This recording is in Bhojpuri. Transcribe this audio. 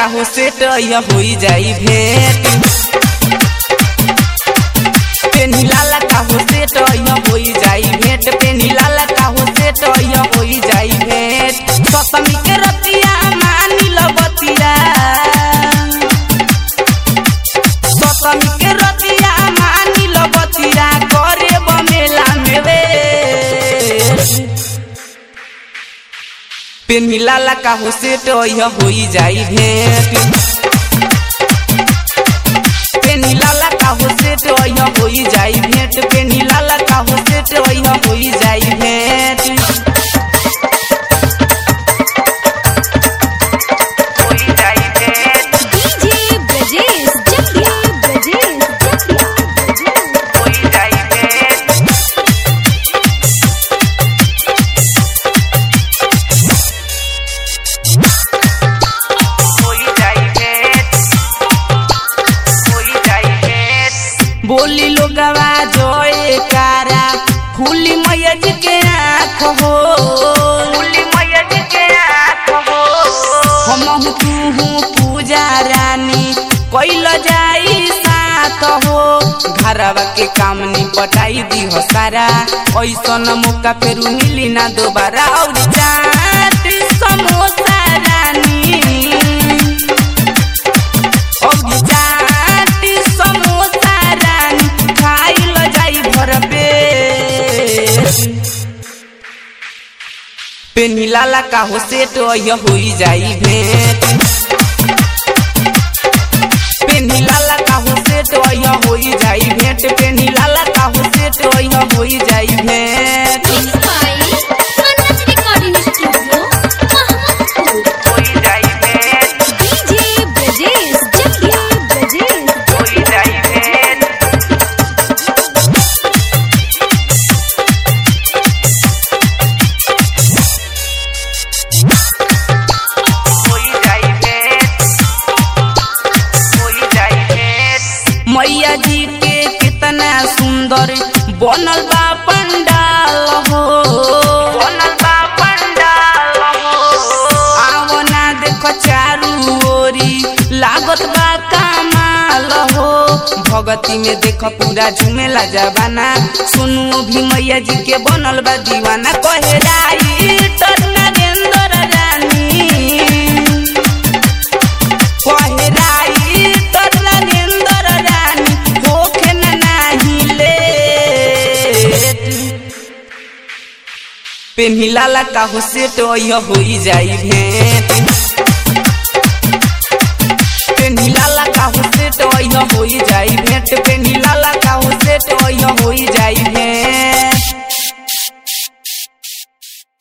का हो सेट यह होई जाई भेंट पेनी लाला का हो सेट यह होई जाई भेंट पेनी लाला का हो सेट यह होई जाई भेंट सतमी के रतिया मानी लबतिया सतमी के रतिया मानी लबतिया करे बमेला में वे पेनी लाला का हो सेट यह होई जाई भेंट पेनी लाला का हो सेट यह होई जाई भेंट पेनी लाला का हो सेट यह होई जाई भेंट होई जाई भेंट डीजे ब्रजेश जटिया ब्रजेश जटिया ब्रजेश होई जाई भेंट होई जाई भेंट होई जाई भेंट बोली लोगवा जोए कारा फूली मैयज के आँख हो फूली मैयज के आँख हो हम तू हूँ पूजा रानी कैल जाई साथ हो घरवा के काम निपटाई दी हो सारा ऐसन मौका फेरू मिली ना दोबारा और चाट समोसा रानी और चाट समोसा रानी खाइल जाई भर पेट पेनी लाला का हो सेट यह होई जाई भेंट पेनी लाला का हो सेट यह होई जाई भेंट पेनी लाला का हो सेट यह होई जाई भेंट mix by Manoj recording studio Mahapur होई जाई भेंट डीजे ब्रजेश जटिया ब्रजेश होई जाई भेंट होई जाई भेंट होई जाई भेंट मैया जी के कितना सुंदर बनल बा पंडाल हो बनल बा पंडाल हो आओ ना देखो चारू ओरी लागत बा कमाल हो भगती में देखो पूरा झूमेला जबाना सुनु भी मैया जी के बनल बा दीवाना कहे राई तर नरेंद्र रानी कहे राई तर नरेंद्र रानी होखे न नाही लेट पेन्ही लाला का हो सेट यह होई जाई भेंट